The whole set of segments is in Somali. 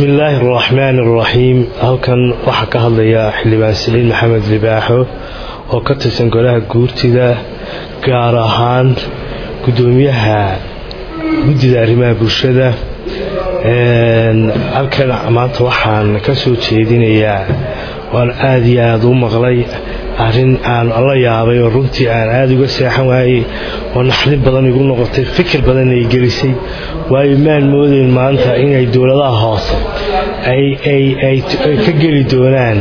bismi illaahi araxmaan araxiim halkan waxaa ka hadlaya xildhibaan siciid maxamed libaaxo oo ka tirsan golaha guurtida gaar ahaan gudoomiyaha guddida arrimaha bulshada halkan maanta waxaan ka soo jeedinayaa waan aada iyo aada u maqlay arrin aan la yaabay oo runtii aan aada uga seexan waayey oo naxdin badan igu noqotay fikir badan ay gelisay waayo maan moodayn maanta inay dowladaha hoose ay ka geli doonaan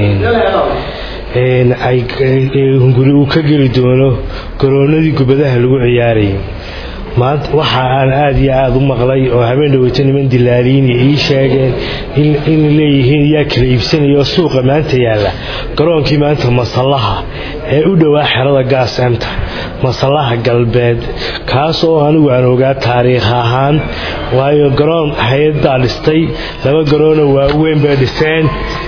hunguri uu ka geli doono garoonadii gubadaha lagu ciyaarayay maanta waxa aan aada iyo aada u maqlay oo habeen dhaweyto niman dilaaliini ii sheegeen in leeyihiin yaa kala iibsanaya oo suuqa maanta yaalla garoonkii maanta masallaha ee u dhowaa xerada gaasenta masallaha galbeed kaas oo anigu aan ogaa taariikh ahaan waayo garoon hay-adbaa dhistay laba garoonoo waaweyn bay dhiseen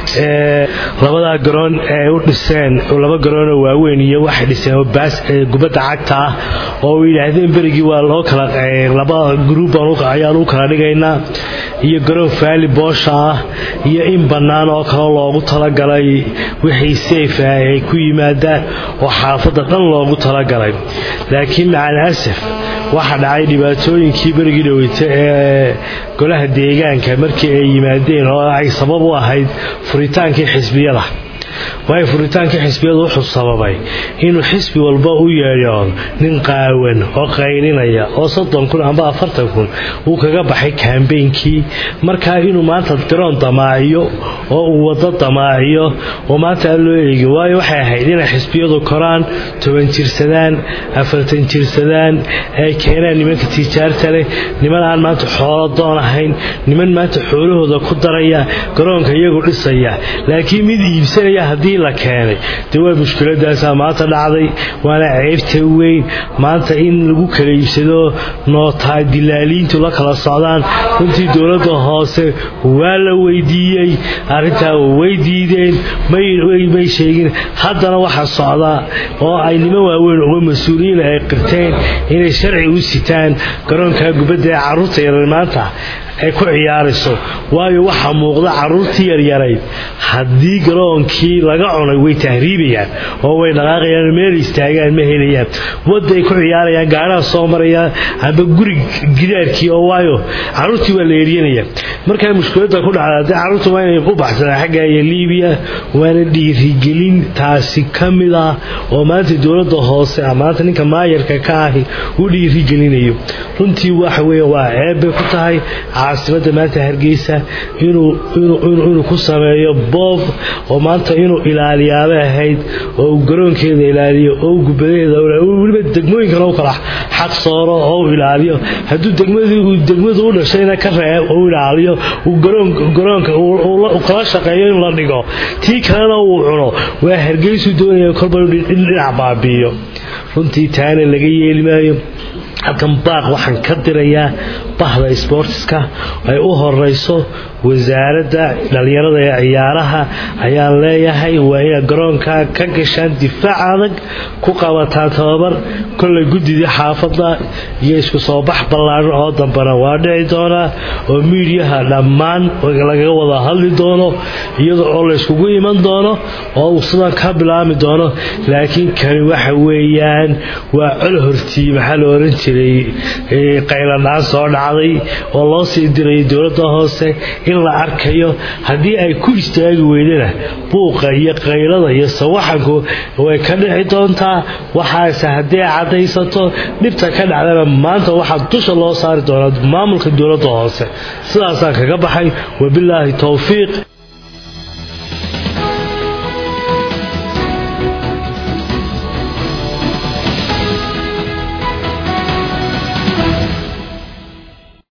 labadaa garoon ee u dhiseen laba garoonoo waaweyn iyo waxay dhiseen oo baas gubadda cagta ah oo yidhaahdeen berigii waa loo kala laba gruub ayaan u kala dhigaynaa iyo garoon faali boosha ah iyo in bannaan oo kale loogu talagalay wixii sayf ah ay ku yimaadaan oo xaafadda dhan loogu talagalay laakiin macal asaf waxa dhacay dhibaatooyinkii berigii dhaweyta ee golaha deegaanka markii ay yimaadeen oo ay sabab u ahayd furitaankii xisbiyada waayo furitaankii xisbiyadu wuxuu sababay inuu xisbi walba u yeedho nin qaawan oo qaylinaya oo soddon kun amba afartan kun uu kaga baxay kambeynkii markaa inuu maanta garoon damaaciyo oo uu waddo damaaciyo oo maanta aan loo eegin waayo waxay ahayd inay xisbiyadu koraan toban jirsadaan afartan jirsadaan ay keenaan nimanka tijaarta leh niman aan maanta xoolo doon ahayn niman maanta xoolahooda ku daraya garoonka iyagu dhisaya laakiin mid iibsanaya haddii la keenay dee waa mushkiladaasaa maanta dhacday waana ceybta weyn maanta in lagu kala iibsado nootaa dilaaliintu la kala socdaan runtii dowladda hoose waa la weydiiyey arrintaa way diideen may sheegin haddana waxa socda oo ay niman waaweyn uga mas-uuliyiin ay qirteen inay sharci u sitaan garoonka gubadda ee carruurta yarar maanta ay ku ciyaarayso waayo waxaa muuqda carruurtii yaryarayd haddii garoonkii laga cunay way tahriibayaan oo way dhaqaaqayaan meel istaagaan ma helayaan wadday ku ciyaarayaan gaadhaha soo marayaan amba guri gidaarkii oo waayo carruurtii waa la eryanaya markaa mushkiladda ku dhacda haddii carruurta waa inay u baxsadaan xagga iyo liibiya waana dhiirigelin taasi ka mid ah oo maanta dowladda hoose maanta ninka maayarka ka ahi u dhiirigelinayo runtii waxa weeye waa ceeb bay ku tahay caasimada maanta hargeysa inuu ku sameeyo boob oo maanta inuu ilaaliyaabay ahayd oo uu garoonkeeda ilaaliyo oo uu gubadaheeda weliba degmooyinkana u kala xaq sooro oo u ilaaliyo hadduu degmadu u dhashayna ka reeb u ilaaliyo uu garoonka kala shaqeeyo in la dhigo tii kalena uu cuno waa hargeysu doonaya kolba in dhinac baabiiyo runtii taana laga yeeli maayo halkan baaq waxaan ka dirayaa bahda sboortiska ay u horeyso wasaaradda dhallinyarada ee ciyaaraha ayaan leeyahay waa inaad garoonka ka gashaan difaac adag ku qabataan tababar kollay guddidii xaafadda iyo isku soo bax ballaaran oo dambana waa dhici doonaa oo miidiyaha dhammaan lagaga wada hadli doono iyada oo layskugu iman doono oo uu sidan ka bilaami doono laakiin kani waxa weeyaan waa col hortii maxaa la oran jiray qayladhaan soo dhacday oo loo sii dirayay dowladda hoose in la arkayo haddii ay ku istaagi weydana buuqa iyo qaylada iyo sawaxanku way ka dhici doontaa waxaase haddii ay caddaysato dhibta ka dhacdana maanta waxaa dusha loo saari doonaa maamulka dowladda hoose sidaasaan kaga baxay wabilaahi towfiiq